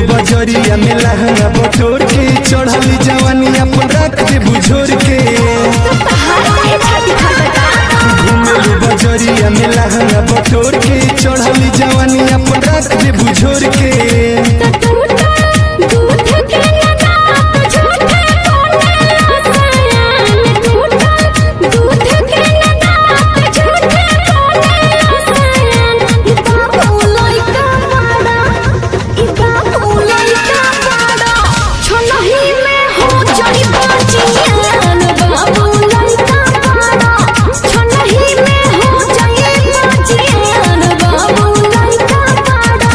बजरिया में लहंगा बटोर के चढ़ली जवानी अपन रख दे बुझोर के हाय छाती फटता घूमेलू बजरिया में लहंगा बटोर के चढ़ली जवानी अपन रख दे बुझोर के टूटा दूध के लगा तो झूठे कोने रसायन टूटा दूध के लगा तो झूठे कोने रसायन ई बाबू लइका बड़ा ई बाबू लइका बड़ा छनही में हो जाई बाजियान बाबू लइका बड़ा छनही में हो जाई बाजियान बाबू लइका बड़ा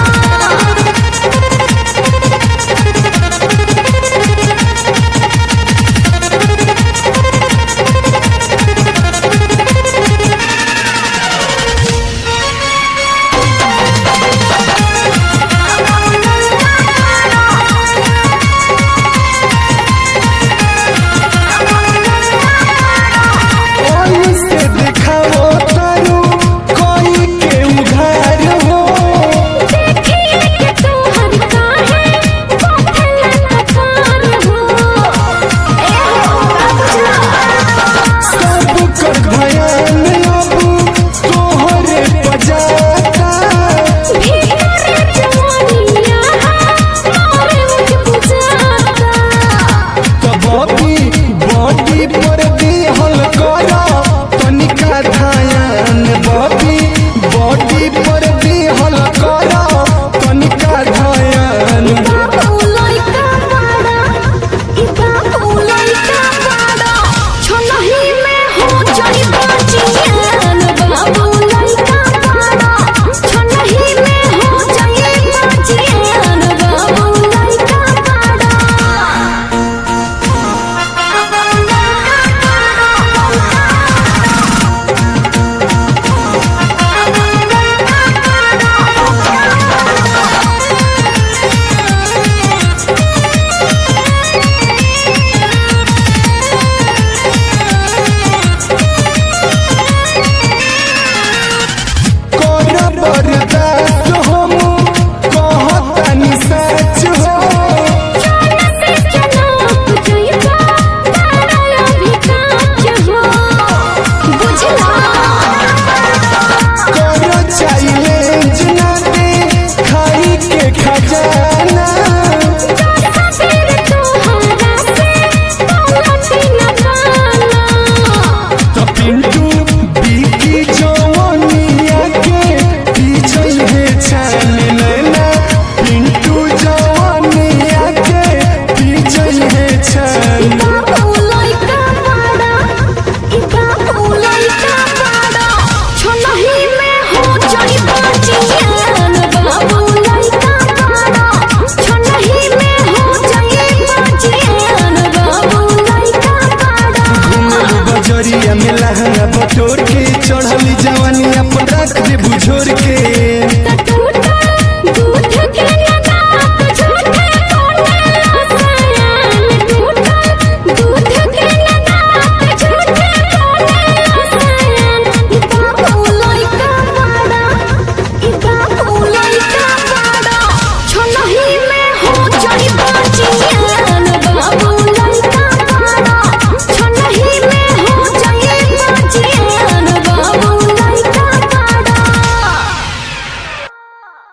ओई से दिखाओ तारू कोई के उघार हो देखिए कि तू हर काहे कोठला कपार हो ए हो सब कर भयान अब तोहरे बजाता भीतर जवानिया मोरे मुझ बुझाता कबी बॉडी पर दिहल कर तनिका ध्यान बॉडी बॉडी पर दिहल कर तनिका ध्यान बाबू लइका बड़ा ई बाबू लइका बड़ा छनही में हो जाई बाजियान बाबू लइका बड़ा छनही में हो जाई बाजियान बाबू लइका कर बर्दाश्त हम कहतानी सच हो कर चैलेंज ना दे खाई के खजाना तो पिंटू बीकी जवानिया के पीछे है छान लेना पिंटू जवानिया के पीछे है छान घूमेलू बजरिया में लहंगा बटोर के चढ़ली जवानी अपन रख दे बुझो